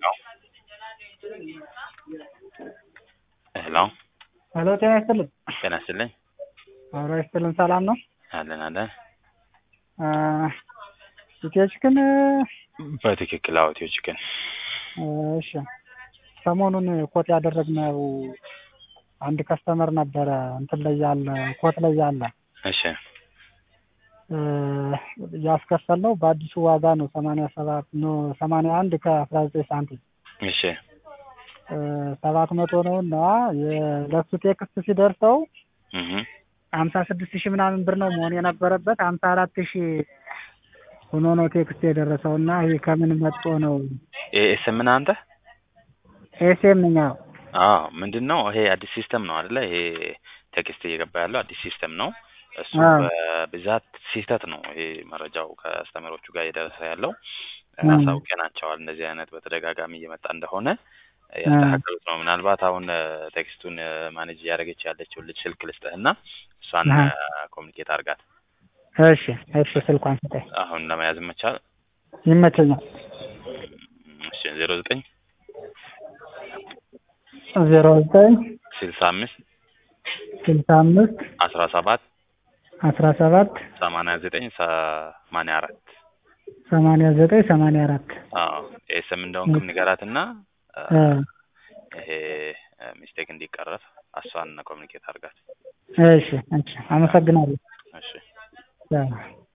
ሄሎ ሄሎ ጤና ይስጥልኝ። ጤና ይስጥልኝ። አብሮ ይስጥልን። ሰላም ነው? አለን አለን። ኢትዮ ቺክን በትክክል አዎ፣ ኢትዮ ቺክን እሺ። ሰሞኑን ኮት ያደረግነው አንድ ከስተመር ነበረ እንትን ላይ ያለ ኮት ላይ ያለ እሺ ያስከፈልነው በአዲሱ ዋጋ ነው ሰማንያ ሰባት ነው ሰማንያ አንድ ከአስራ ዘጠኝ ሳንቲም እሺ ሰባት መቶ ነው እና ለሱ ቴክስት ሲደርሰው እህ ሀምሳ ስድስት ሺህ ምናምን ብር ነው መሆን የነበረበት ሀምሳ አራት ሺህ ሆኖ ነው ቴክስት የደረሰው እና ይሄ ከምን መጥቶ ነው? ኤኤስ ምን አንተ ኤስኤም ነው። አዎ ምንድን ነው ይሄ አዲስ ሲስተም ነው አይደለ? ይሄ ቴክስት እየገባ ያለው አዲስ ሲስተም ነው። እሱ አዎ። በብዛት ስህተት ነው። ይሄ መረጃው ከአስተማሪዎቹ ጋር እየደረሰ ያለው አዎ። አሳውቀናቸዋል። እንደዚህ አይነት በተደጋጋሚ እየመጣ እንደሆነ ያስተካከሉት ነው። ምናልባት አሁን ቴክስቱን ማኔጅ እያደረገች ያለችው ልጅ ስልክ ልስጥህና እሷን አሃ። ኮሚኒኬት አድርጋት። እሺ እሺ፣ ስልኳን ስጠኝ። አሁን ለመያዝ መቻል ይመቸኛል። እሺ ዜሮ ዘጠኝ ዜሮ ዘጠኝ ስልሳ አምስት ስልሳ አምስት አስራ ሰባት አስራ ሰባት ሰማንያ ዘጠኝ ሰማንያ አራት ሰማንያ ዘጠኝ ሰማንያ አራት አዎ ኤስም እንደሆንክም ንገራትና እ ይሄ ሚስቴክ እንዲቀረፍ እሷን ኮሚኒኬት አድርጋት። እሺ እሺ፣ አመሰግናለሁ። እሺ ያ